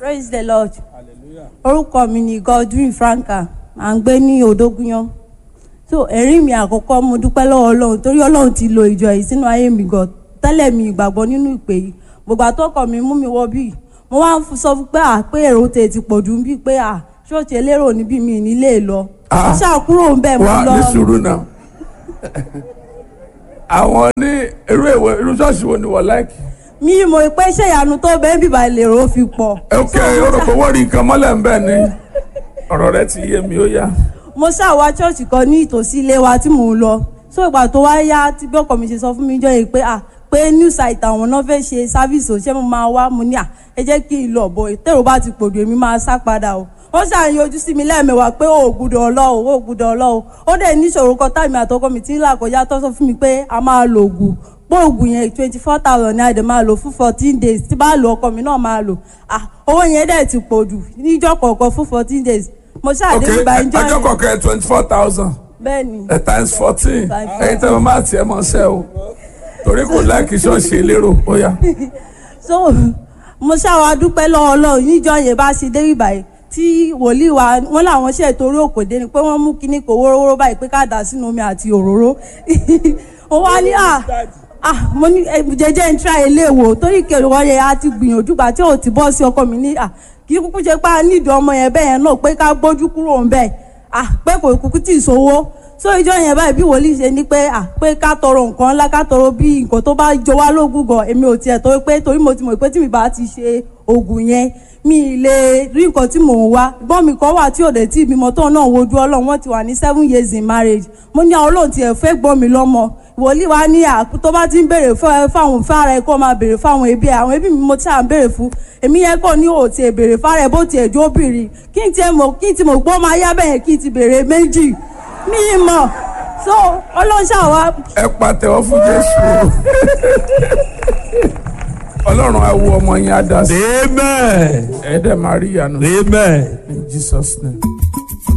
praise the lord orúkọ mi ni godwin franka à ń gbé ní odógúnyán so ẹ̀rí mi àkọ́kọ́ mo dúpẹ́ lọ́wọ́ ọlọ́run torí ọlọ́run ti lo ìjọ yìí sínú ayé mi gan tẹ́lẹ̀ mi ìgbàgbọ́ nínú ìpè yìí gbogbo àtọ́kọ̀ mi mú mi wọ bíi mo wá ń sọ fún pé à pé èrò tè ti pọ̀ jù bíi pé à ṣọ́ọ̀ṣì elérò níbí mi nílé lọ Ah. mo ṣàkúrò ń bẹ̀ mo wá lọ ní sùúrù náà àwọn ní irú ìwé irú ṣọ́ọ̀ṣì wo ni wọ́n láìkì. mi mọ̀ pé ṣé ìyanu tó bẹ́ẹ̀ bíbá lèrò fi pọ̀ ok orúkọ wọ́n rí nǹkan mọ́lẹ̀ ń bẹ̀ ni ọ̀rọ̀ rẹ ti yé mi ó yá. mo ṣàwá ṣọ́ọ̀ṣì kan ní ìtòsí ilé wa tí mò ń lọ so ìgbà tó wá yá tí bí ọkọ mi ṣe sọ fún mi jọ yìí pé à pé new site àwọn náà fẹ́ ṣe sáfíìsì òṣìṣẹ́ mo máa wá mo ní à ẹ jẹ́ kí n lọ bọ̀ tèrò bá ti pòdù èmi máa sá padà o wọ́n ṣàyàn ojú sí mi lẹ́ẹ̀mẹwàá pé ó gbúdọ̀ ọlọ́ọ̀ ó gbúdọ̀ ọlọ́ọ̀ ó dẹ̀ níṣòro kan táìmì àtọkọ mi ti ń là kọjá tó sọ fún mi pé a máa lo oògùn pé oògùn yẹn twenty four thousand ní àdè máa lò fún fourteen days tí bá lo ọkọ mi náà máa lò ah owó yẹn dẹ̀ ti pọ̀ jù níjọ́ kọ̀ọ̀kan fún fourteen days mo ok ṣàdé ìgbà ìjọ ọjọ́ yẹn kọ̀ọ̀kan twenty four thousand bẹ́ẹ̀ ni times fourteen Times ẹ̀yin tẹ́ mo máa tiẹ̀ mọ́ ṣẹ́ o torí kò láìkì ṣọ́ọ̀ṣì elérò ó yá. so mo ṣàwà dúpẹ́ lọ́wọ́ ọlọ́run níjọ́ yẹn bá ṣe dé ìbàyẹ̀ tí wòlíì wa wọ́n làwọn ṣe torí òkòdé ni pé wọ́n mú kíní kò wórówóró báyìí pé ká dà sínú omi àti òróró ó wá ní à ah mo ní eh, jẹjẹ ń tra ilé wò torí kẹwàá yẹn a ti gbìyànjú gbà tí ò ti bọ́ sí ọkọ mi ní à kì í kúkú ṣe pé a nídìí ọmọ yẹn bẹ́ẹ̀ yẹn náà pé ká gbójú kúrò ń bẹ́ẹ̀ ah pé kò kúkú tì í sówó so ìjọ yẹn báyìí bí wòlíì ṣe ní pé à pé ká tọrọ nǹkan ńlá ká tọrọ bí nǹkan tó bá jọ wá lógún gan èmi ò tiẹ̀ tó pé torí mo ti mọ̀ pé tí mi bá ti ṣe oògùn yẹn mi ì lè rí nǹkan tí mò ń wá gbọ́n mi kan wà tí ò dé tí ìbímọ tóun náà wojú ọlọ́run wọ́n ti wà ní seven years in marriage mo ní àwọn olóhùn tiẹ̀ fẹ́ gbọ́n mi lọ́mọ wòlíì wa ní à tó bá ti ń béèrè fún- fáwọn fára ẹ kó máa béèrè fáwọn ẹbí ẹ àwọn ẹbí mi mo ti à ń béèrè fún èmi yẹn kàn ní òtí ẹ béèrè fára ẹ bó tiẹ̀ jó bìrì kí n tiẹ̀ mọ̀ kí n ti mọ̀ gbọ́ máa yá bẹ́ẹ̀ kí n ti béèrè méjì mi ì mọ̀ so ọlọ́ṣà wa ẹ pàtẹ́wọ́ fún jésù ọlọ́run á wo ọmọ yẹn á dá sí Amen. ẹ dẹ̀ máa rí ìyanu Amen. in jesus name.